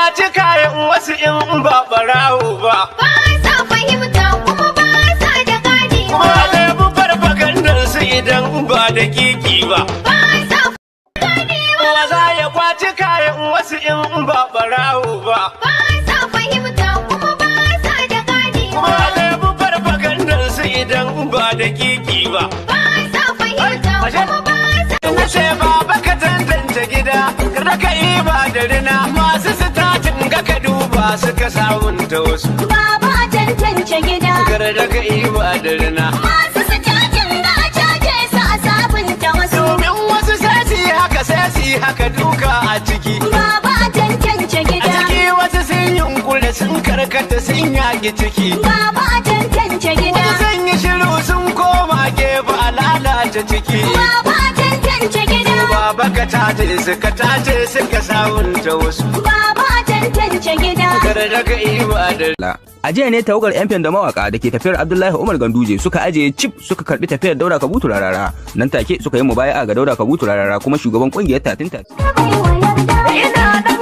kwaci kayan wasu in ba barawo ba. ba sa fahimta kuma ba sa da gane Kuma alebu farfagandar su idan ba da kiki ba. ba sa ganewa Wa za ya kwaci kayan wasu in ba barawo ba. ba sa fahimta kuma ba sa da ganewa Kuma alebu farfagandar su idan ba da kiki ba. ba sa fahimta Ashe- kuma ba sa Wuce baba ka tantance gida, kada ka yi ba da rina masu sitatin ga ka duba suka sabunta wasu. Baba a tantance gida Kada ka yi ba da rina. masu su cajin da a caje su a sabunta wasu Domin wasu sai su yi haka sai su yi haka duka a ciki. Baba a tantance A gida ciki wasu sun yunkule sun karkata sun yaki ciki. Baba a tantance gida Wasu sun yi shiru sun koma gefe a lalata ciki. Baba a tantance gida Baba ka tace suka tace suka sabunta wasu. Baba a tantance gida Kada ka yi ba da La. A jiya ne tawagar 'yan da mawaka da ke tafiyar Abdullahi Umar Ganduje suka ajiye cip suka karbi tafiyar Dauda Kabutu Rarara. Nan take suka yi mubaya'a ga Dauda Kabutu Rarara kuma shugaban kungiyar Tatin Tatin. Ina da